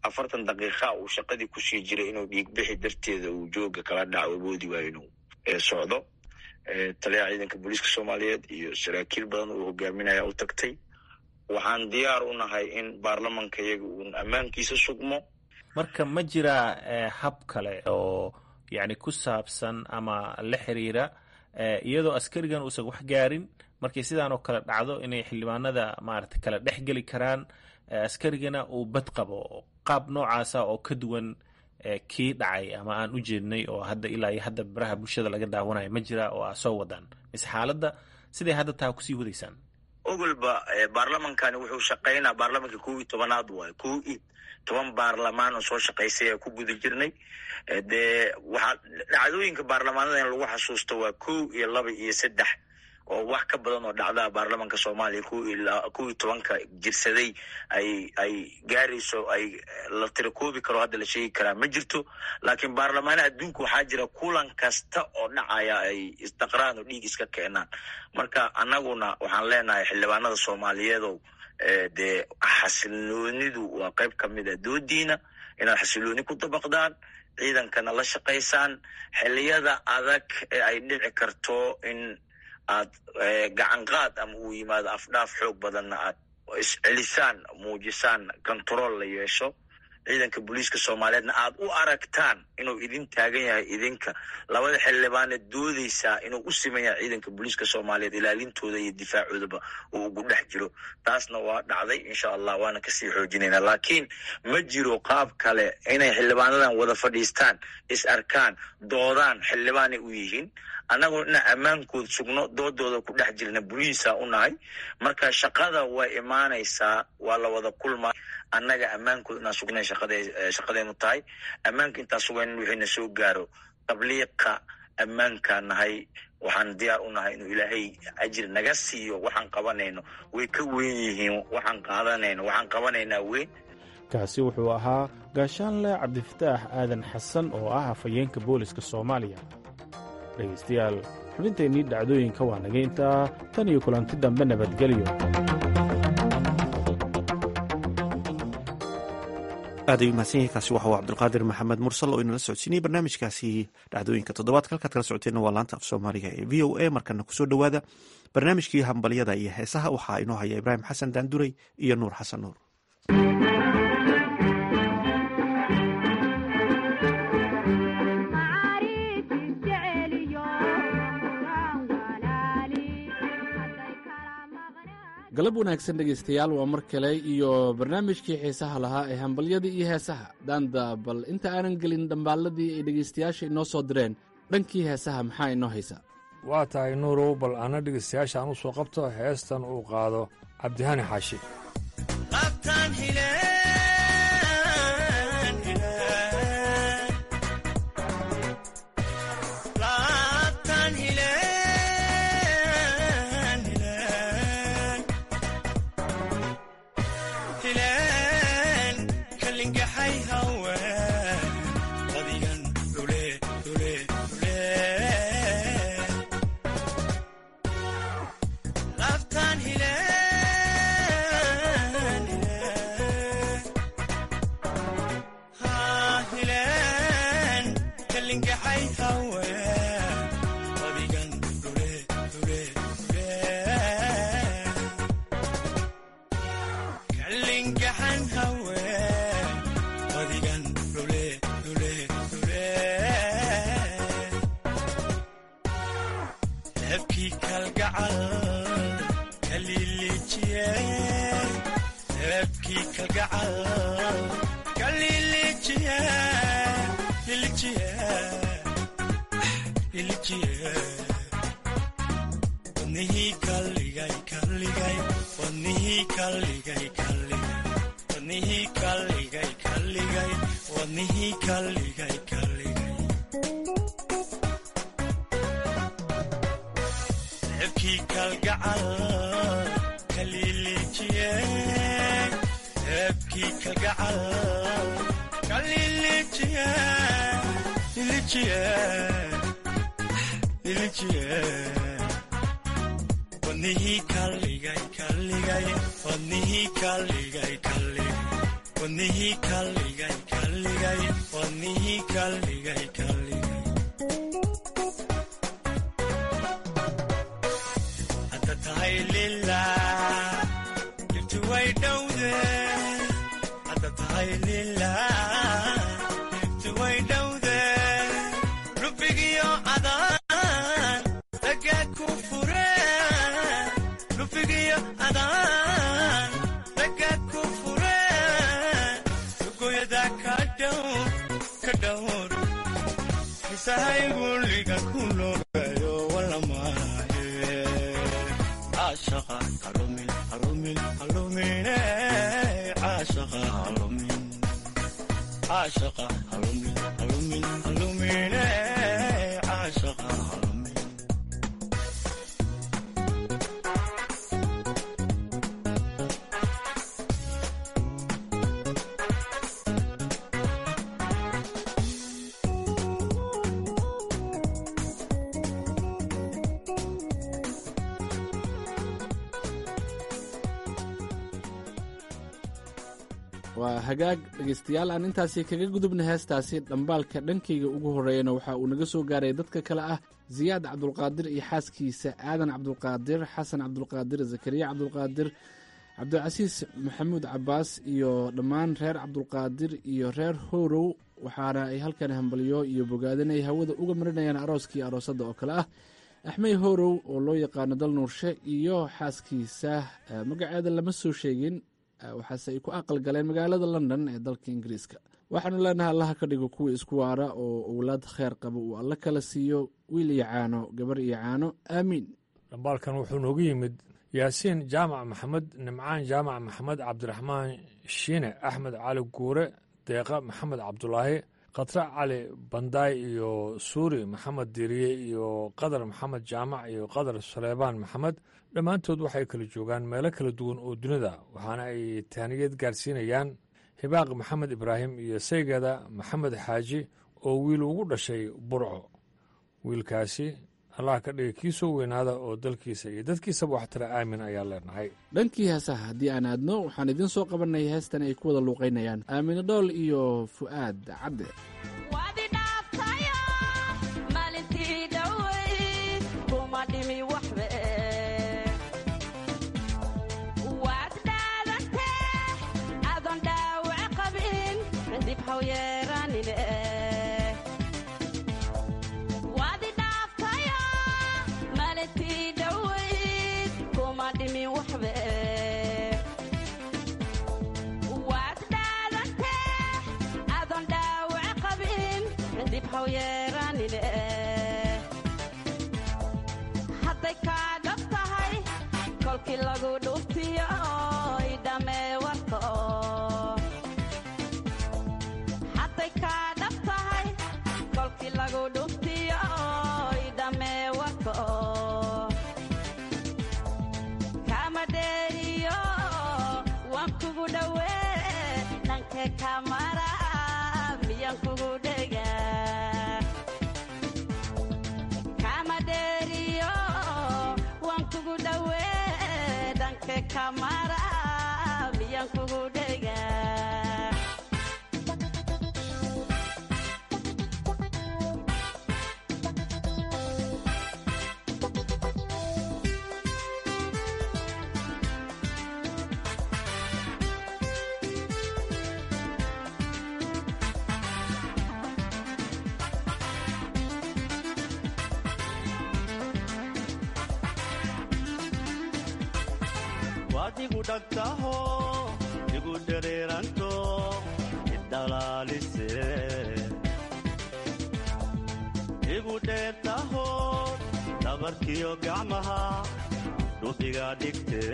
afartan daqiiqa uu shaqadii kusii jiray inuu dhiigbixi darteeda uu jooga kala dhaco awoodi waayo inuu socdo taliyaha ciidanka booliiska soomaaliyeed iyo saraakiil badan uu hogaaminaya u tagtay waxaan diyaar u nahay in baarlamanka iyaga uun ammaankiisa sugmo marka ma jiraa hab kale oo yacni ku saabsan ama la xiriira iyadoo askarigan uusan wax gaarin markay sidaan oo kale dhacdo inay xildhibaanada maarata kala dhex geli karaan askarigana uu bad qabo qaab noocaasa oo ka duwan kii dhacay ama aan u jeednay oo hadda ilaa iyo hadda baraha bulshada laga daawanayo ma jira oo aa soo wadaan mise xaaladda siday hadda taa kusii wadaysaan ogolba baarlamankani wuxuu shaqaynaa baarlamanka kow iyo tobanaad waayo kow iyo toban baarlamaan oo soo shaqaysay ee ku guda jirnay dee waxaa dhacdooyinka baarlamaanada in lagu xasuusto waa kow iyo laba iyo saddex oo wax ka badan oo dhacdaa baarlamanka soomaaliya kow iyo tobanka jirsaday ay ay gaarayso ay la tirakoobi karo hadda la sheegi karaa ma jirto laakiin baarlamaana adduunka waxaa jira kulan kasta oo dhacaya ay isdaqraan oo dhiig iska keenaan marka annaguna waxaan leenahay xildhibaanada soomaaliyeedow dee xasiloonidu waa qayb ka mid a doodiina inaad xasilooni ku dabaqdaan ciidankana la shaqaysaan xiliyada adag ee ay dhici karto in aad gacan qaad ama uu yimaado afdhaaf xoog badanna aad iscelisaan muujisaan control la yeesho ciidanka booliiska soomaaliyeedna aad u aragtaan inuu idin taagan yahay idinka labada xildhibaane doodeysaa inuu u siman yahay ciidanka booliiska soomaaliyeed ilaalintooda iyo difaacoodaba uu ugu dhex jiro taasna waa dhacday insha allah waana kasii xoojinayna laakiin ma jiro qaab kale inay xildhibaanadan wada fadhiistaan is arkaan doodaan xildhibaanay u yihiin annaguna inaan ammaankood sugno doodooda ku dhex jirna bulihiisa u nahay marka shaqada way imaanaysaa waa la wada kulma annaga ammaankood inaan sugnay shaqadeenu tahay ammaanka intaan sugayn wixiina soo gaaro tabliiqa ammaankaan nahay waxaan diyaar u nahay inuu ilaahay ajir naga siiyo waxaan qabanayno way ka weyn yihiin waxaan qaadanayno waxaan qabanaynaa weyn kaasi wuxuu ahaa gaashaanle cabdifataax aadan xasan oo ah afhayeenka booliska soomaaliya dhegaystayaal xubinteennii dhacdooyinka waa naga intaa tan iyo kulanti dambe nabadgelyo aad ay umahadsan yahay kaasi waxa uu cabdulqaadir maxamed mursal oo inala socodsiinayay barnaamijkaasi dhacdooyinka toddobaadka halkaad kala socoteenna waa laanta af soomaaliga ee v o a markana kusoo dhowaada barnaamijkii hambalyada iyo heesaha waxaa inoo haya ibraahim xasan daanduray iyo nuur xasan nuur galab wanaagsan dhegaystayaal waa mar kale iyo barnaamijkii xiisaha lahaa ee hambalyadii iyo heesaha daanda bal inta aanan gelin dhambaalladii ay dhegaystayaasha inoo soo direen dhankii heesaha maxaa inoo haysa waa tahay nuurow bal ana dhegaystayaasha aan u soo qabto heestan uu qaado cabdihani xaashi wadnihii kalligay kalligay wadnihii kalligay kalligay hadda tahay lilah dhibti way dhowde hadda tahay lilah dhibti way dhowde lubigiyo adaan ragaad ku fure lubigiyo adaan ragaad ku fure lugoyada ka dhowr ka dhowr kisahayguliga ku loogayo walamaahe caashaqa halumin halumin halumine caashaqa halumin caashaqa halumin halumin halumine caashaqa halumin waa hagaag dhegaystayaal aan intaasi kaga gudubna heestaasi dhambaalka dhankayga ugu horreeyana waxa uu naga soo gaaray dadka kale ah siyaad cabdulqaadir iyo xaaskiisa aadan cabdulqaadir xasan cabdulqaadir zakariya cabdulqaadir cabdilcasiis maxamuud cabaas iyo dhammaan reer cabdulqaadir iyo reer horow waxaana ay halkan hambalyo iyo bogaadinay hawada uga marinayaan arooskii aroosadda oo kale ah axmey horow oo loo yaqaano dal nuurshe iyo xaaskiisa magaceeda lama soo sheegin waxaase ay ku aqal galeen magaalada london ee dalka ingiriiska waxaanu leenahay allaha ka dhigo kuwa isku waara oo owlaad kheer qaba uu alla kala siiyo wiil iyo caano gabar iyo caano aamiin dhambaalkan wuxuu noogu yimid yaasiin jaamac maxamed nimcaan jaamac maxamed cabdiraxmaan shiine axmed cali guure deeqa maxamed cabdulaahi khatre cali bandaay iyo suuri maxamed diriye iyo qadar maxamed jaamac iyo qadar saleebaan maxamed dhammaantood waxay kala joogaan meelo kala duwan oo dunida waxaana ay taaniyad gaarsiinayaan hibaaq maxamed ibraahim iyo saygada maxamed xaaji oo wiil ugu dhashay burco wiilkaasi allah ka dhiga kii soo weynaada oo dalkiisa iyo dadkiisaba waxtara aamin ayaa leenahay dhankii heesaha haddii aan aadno waxaan idiin soo qabanay heestan ay ku wada luuqaynayaan aamine dhool iyo fu'aad cadde hadday kaa dhab tahay kolkii lagu dhuftiyo idhamee warka hadday kaa dhab tahay kolkii lagu dhuftiyo idhamee warka kama dheeriyo waan kugu dhowee dhankee kamara miyaan kugu dhega kama dheeriyo waan kugu dhowee dhanke kamara miyaan kugu dhega waad igu dhagtaho igu dhereeranto idhalaalise igu dheertaho dhabarkiyo gacmaha dhubiga dhigte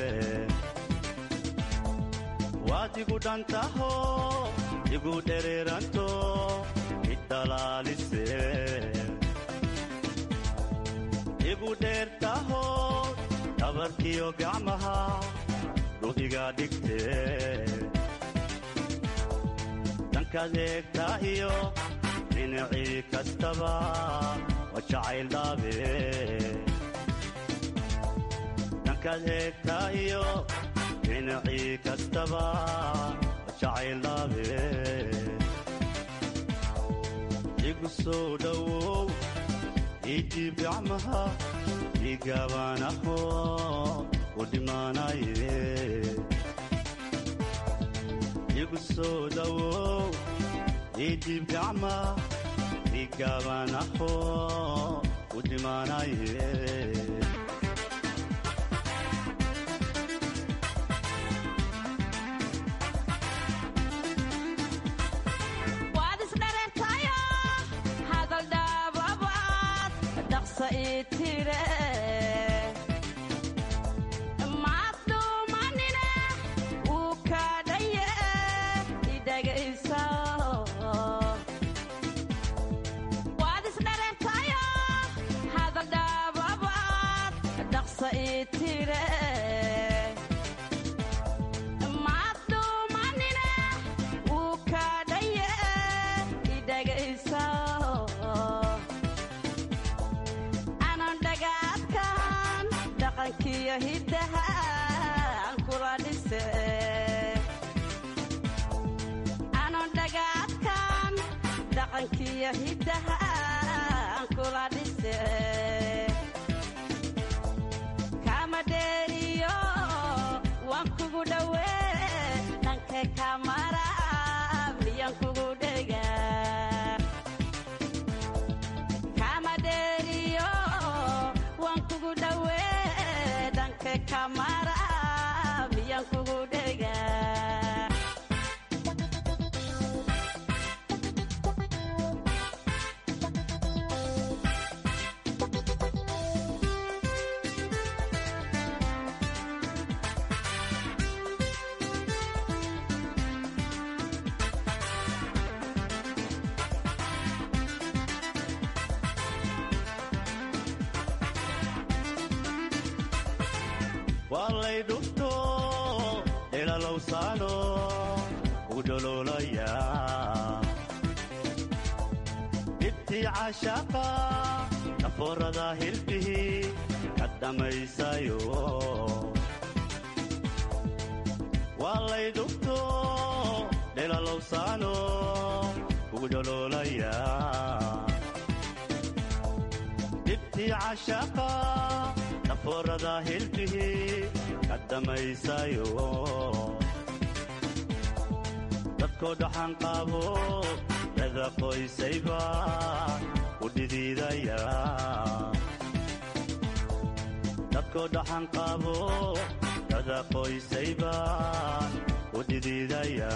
waad igu dhantaho igu dhereeranto idhalaalise igu dheertaho dhabarkiyo gacmaha dhubiga dhigte dhankaad eegtaa iyo dhinacii kastaba waa jacayl dhaabe dhankaad eegtaa iyo dhinacii kastaba waa jacayl igu soo dhowow idiib gacmaha igaabanaho u dhimaanaye igu soo dhowow idiib gacma igaabanaho u dhimaanaye waad isdhareertayo hadal dhaababaad dhaqsa ii tire maad dhuumanine wuu kaa dhaye idhagaysa waad isdhareertayo hadal dhaababaad dhaqsa ii tire maad dhuumanine wuu kaa dhaye idhagaysa anan dhagaadkan dhaqankiyo hiddaha aan kula dhise anan dhagaadkan dhaqankiyo hiddaha aan kula dhise kama dheeriyo waan kugu dhowee dhanka kamara miyan kugu dhega kama dheeriyo waan kugu dhowee dhanka kamara miyan kugu dhega waa lay dhufto dhelalowsaano u dhololaya dhibtii caashaaqa dhafoorada hilbihi ka dhammaysayo waa lay dhufto dhelalowsaano ugu dhololaya dhibtii caashaaqa dhafoorada hilbihi ka dhammaysayo dadkoo dhaxan qaabo dada qoysayba u dhidiidaya dadkoo dhaxan qaabo dada qoysayba u dhidiidaya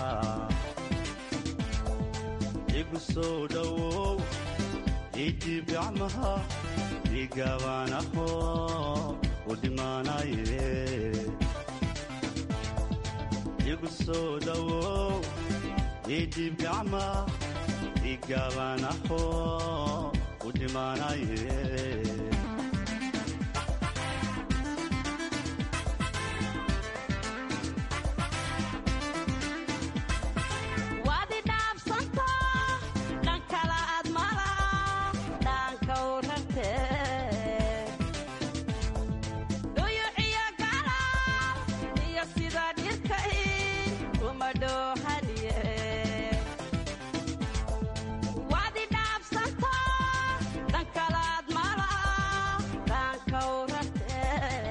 igu soo dhowow idiib gacmaha igaabanaho u dhimaanaye igu soo dhowow idiib gacma igaabanaho u dhimaanaye waad i dhaafsanto dhan kala aad mala dhaanka u rarte dhuyuciyo gala iyo sida dhirkay uma dhoohaniye waad i dhaafsanto dhan kala aad mala dhaanka u rarte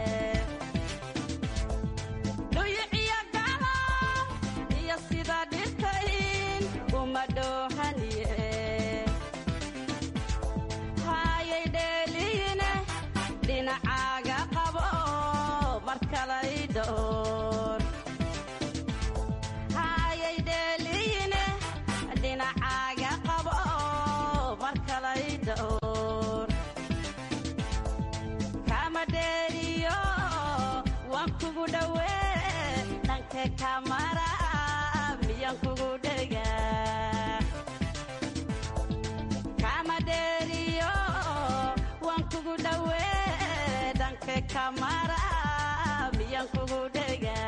dhuyuciyo gala iyo sida dhirkayn uma dhoohaniye hayay dheeliine dhinacaaga qabo mar kalay dhoor hayay dheeliine dhinacaaga qabo mar kalay dhoor kama dheeriyo waan kugu dhowee dhanka kamara miyan kugu dhega kama dheeriyo waan kugu dhowee dhanka kamara miyan kugu dhega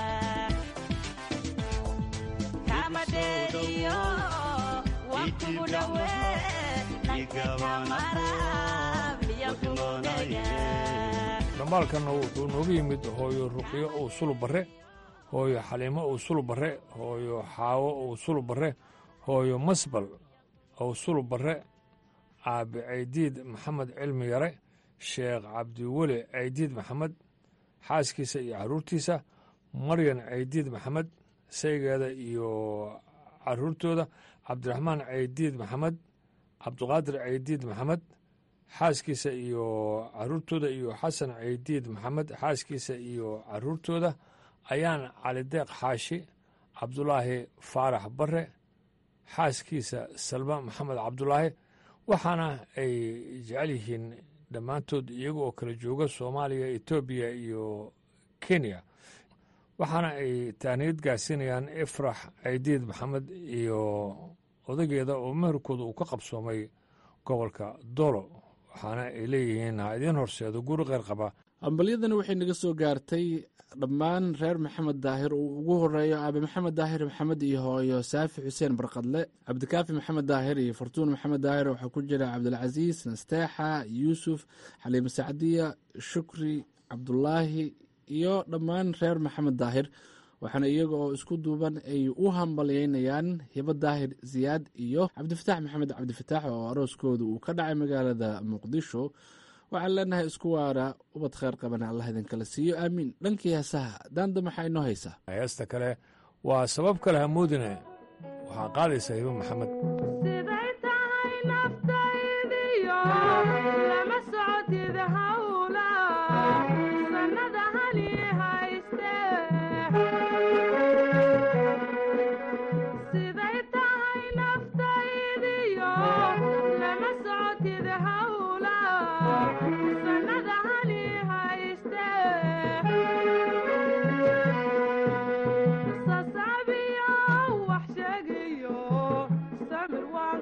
kama dheeriyo waan kugu dhowee dhanka kamara miyan kugu dhega dhambaalkanna wuxuu noogu yimid hooyo ruqyo uu sulub barre hooyo xaliimo uu sulub barre hooyo xaawo uu sulub barre hooyo masbal awsul barre aabi caydiid maxamed cilmi yare sheekh cabdiweli caydiid maxamed xaaskiisa iyo carruurtiisa maryan caydiid maxamed saygeeda iyo carruurtooda cabdiraxmaan caydiid maxamed cabdiqaadir caydiid maxamed xaaskiisa iyo carruurtooda iyo xasan caydiid maxamed xaaskiisa iyo carruurtooda ayaan calideeq xaashi cabdulaahi faarax bare xaaskiisa salma maxamed cabdulaahi waxaana ay jecel yihiin dhammaantood iyaga oo kala jooga soomaaliya etoobiya iyo kenya waxaana ay taaniyad gaarsiinayaan ifrax caydiid maxamed iyo odageeda oo meherkooda uu ka qabsoomay gobolka dolo waxaana ay leeyihiin ha idiin horseedo guri qeyr qaba hambalyadani waxay naga soo gaartay dhammaan reer maxamed daahir uu ugu horeeyo aabe maxamed daahir maxamed iyo hooyo saafi xuseen barqadle cabdikaafi maxamed daahir iyo fartuun maxamed daahir waxaa ku jira cabdilcasiis nasteexa yuusuf xaliime sacdiya shukri cabdulaahi iyo dhammaan reer maxamed daahir waxaana iyaga oo isku duuban ay u hambalyeynayaan hibo daahir siyaad iyo cabdifataax maxamed cabdifataax oo arooskooda uu ka dhacay magaalada muqdisho waxaan leenahay isku waara ubad kheyr qabana allah idinkala siiyo aamiin dhankii heesaha daanda maxaa inoo haysaa heesta kale waa sabab kale hamoodine waxaa qaadaysa hibo maxamed siday tahay naftaydiyo lama socotid hawla sannada hali hayste siday tahay naftaydiyo lama socotid hawla sannada hali hayste sasabiyo wax sheegiyo samir waa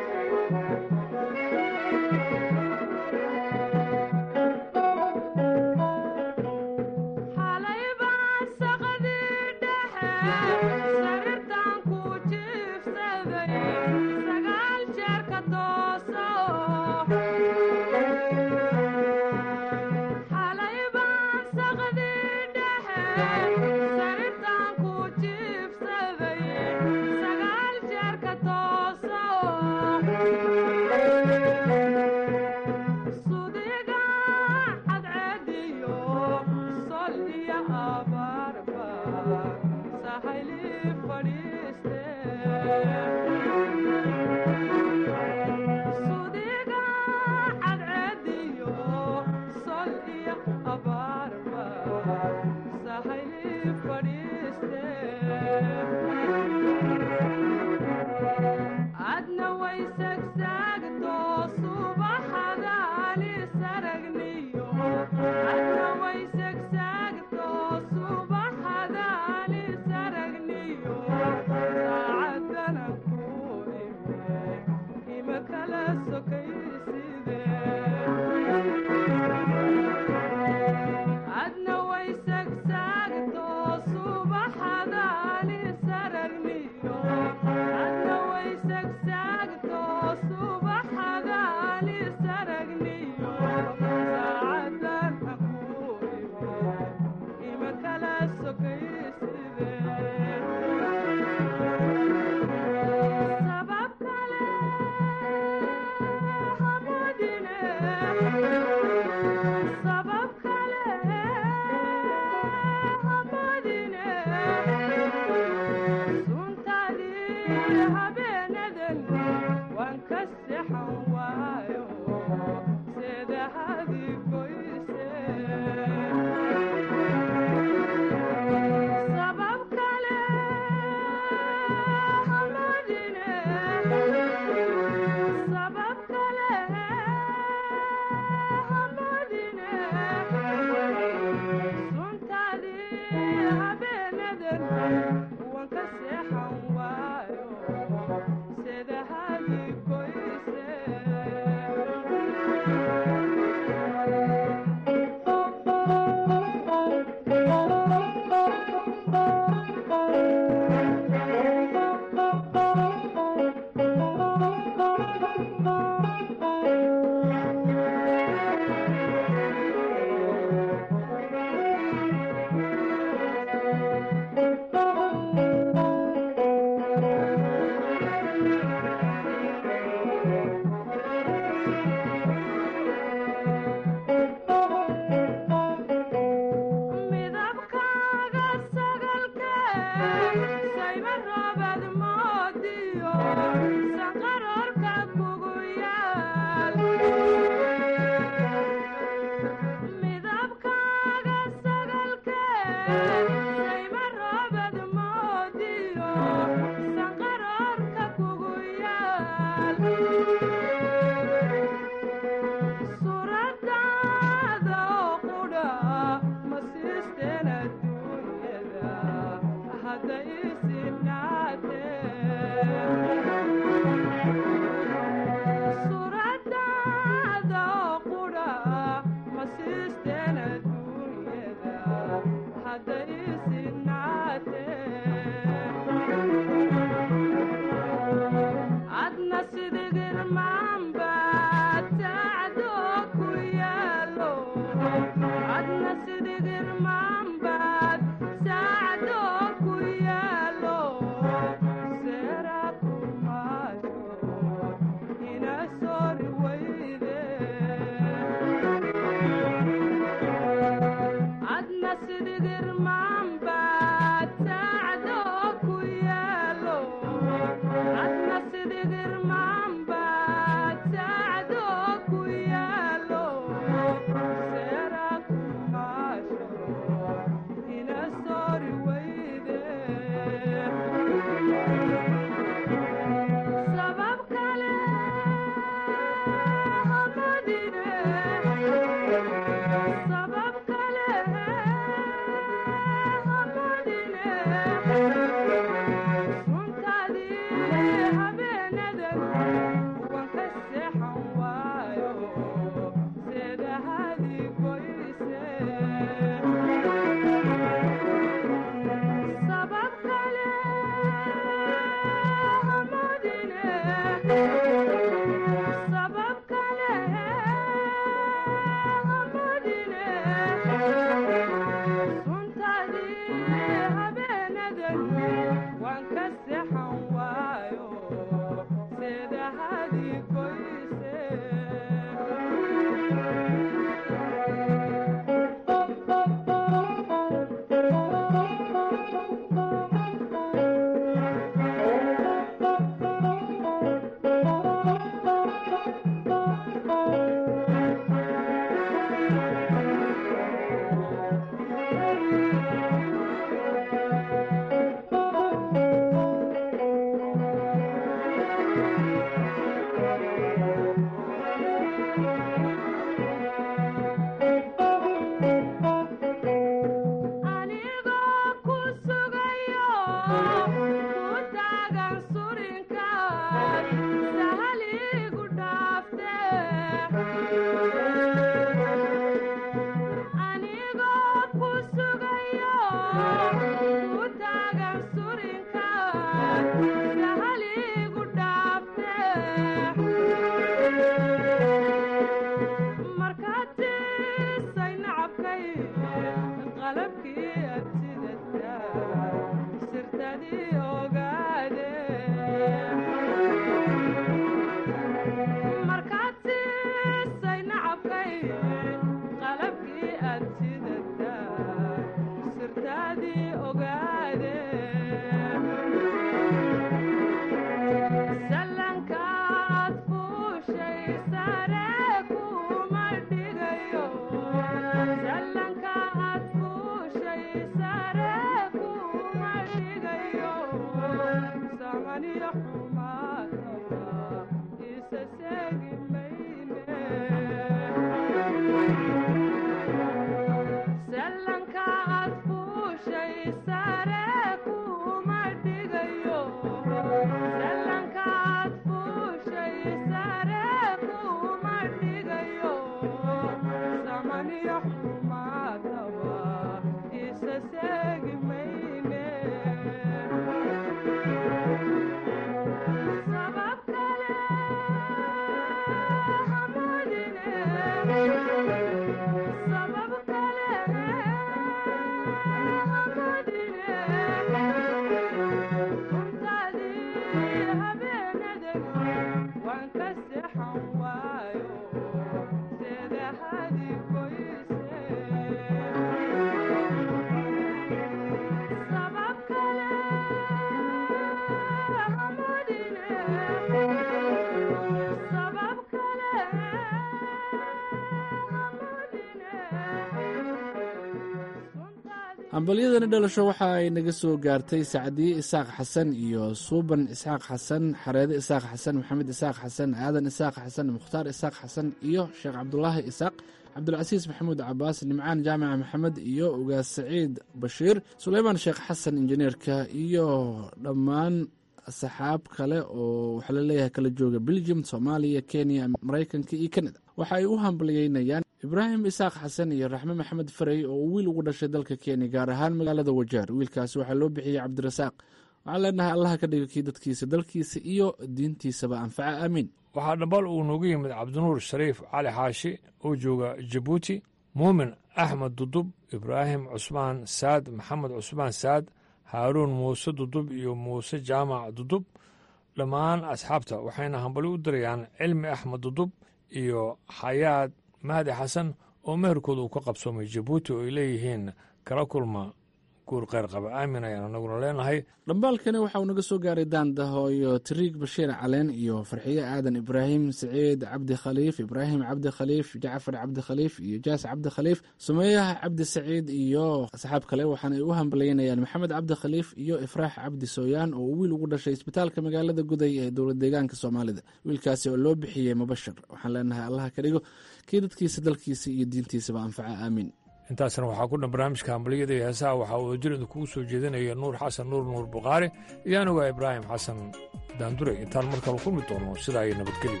hambalyadani dhalasho waxa ay naga soo gaartay sacdiye isaaq xasan iyo suuban isxaaq xasan xareede isaaq xasan maxamed isaaq xasan aadan isaaq xasan mukhtaar isaaq xasan iyo sheekh cabdulaahi isaaq cabdulcasiis maxamuud cabaas nimcaan jaamaca maxamed iyo ugaas saciid bashiir suleymaan sheekh xasan injineerka iyo dhammaan saxaab kale oo waxaa laleeyahay kala jooga belgium soomaaliya kenya maraykanka iyo kanada waxa ay u hambalyeynayaan ibraahim isaaq xasan iyo raxme maxamed farey oo uu wiil ugu dhashay dalka kenya gaar ahaan magaalada wajaar wiilkaasi waxaa loo bixiyey cabdirasaaq waxaan leenahay allaha ka dhiga kii dadkiisa dalkiisa iyo diintiisaba anfaca aamiin waxaa dhambal uu noogu yimid cabdinuur shariif cali xaashi oo jooga jabuuti muumin axmed dudub ibraahim cusmaan saad maxamed cusmaan saad haaruun muuse dudub iyo muuse jaamac dudub dhammaan asxaabta waxayna hambali u dirayaan cilmi axmed dudub iyo xayaad mahdi xasan oo meherkooda uu ka qabsoomay jabuuti oo ay leeyihiin kala kulma guur kheyr qaba aamin ayaan anaguna leenahay dhambaalkani waxa uu naga soo gaaray daandaho iyo tariig bashiir caleen iyo farxiye aadan ibraahim saciid cabdi khaliif ibraahim cabdi khaliif jacfar cabdi khaliif iyo jaas cabdi khaliif sumeeyaha cabdi saciid iyo asxaab kale waxaana ay u hambalyeynayaan maxamed cabdi khaliif iyo ifraax cabdi sooyaan oo uu wiil ugu dhashay isbitaalka magaalada guday ee dowlad deegaanka soomaalida wiilkaasi oo loo bixiyey mubashir waxaan leenahay allaha ka dhigo kii dadkiisa dalkiisa iyo diintiisaba anfaca aamiin intaasna waxaa ku dhan barnaamijka hambaliyada iyo heesaha waxaa wadajir idinkugu soo jeedinaya nuur xasan nuur nuur bukhaari iyo anuga ibraahim xasan daandure intaan mar kale kulmi doono sidaa iyo nabadgelyo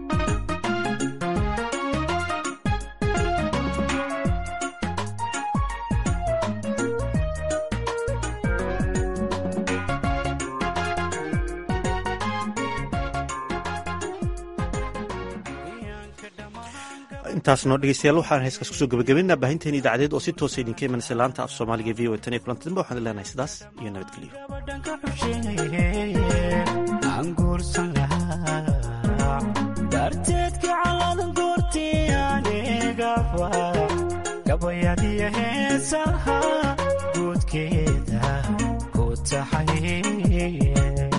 intaasnoo dhegeystayaal waxaan heeskaas kusoo gebagabaynaa baahinteen idaacadeed oo si toosa idinka imanaysa laanta af soomaaliga v o tan iyo kulanti dambe waxaan leenahay sidaas iyo nabadgelyo aan guursan lahaa darteedka caladan goortii anigaba gabayadiyo heesaha guudkeeda ku taxay